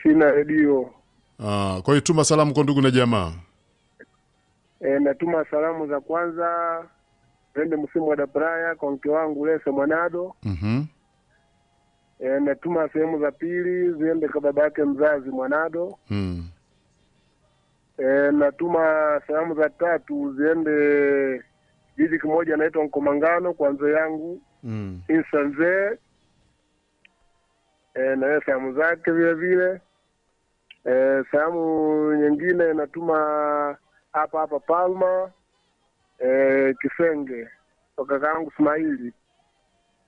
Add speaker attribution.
Speaker 1: sina redio.
Speaker 2: Ah, kwa hiyo tuma salamu kwa ndugu na jamaa.
Speaker 1: E, natuma salamu za kwanza zende msimu wa dabraya kwa mke wangu Lese Mwanado.
Speaker 2: Mhm.
Speaker 1: E, natuma sehemu za pili ziende kwa baba yake mzazi Mwanado.
Speaker 2: Mm.
Speaker 1: E, natuma salamu za tatu ziende jiji kimoja naitwa Nkomangano kwa mzee yangu
Speaker 2: Mm.
Speaker 1: Insa Nzee. E, na yeye salamu zake vile vile. E, salamu nyingine natuma hapa hapa Palma e, Kisenge kwa kakaangu Ismaili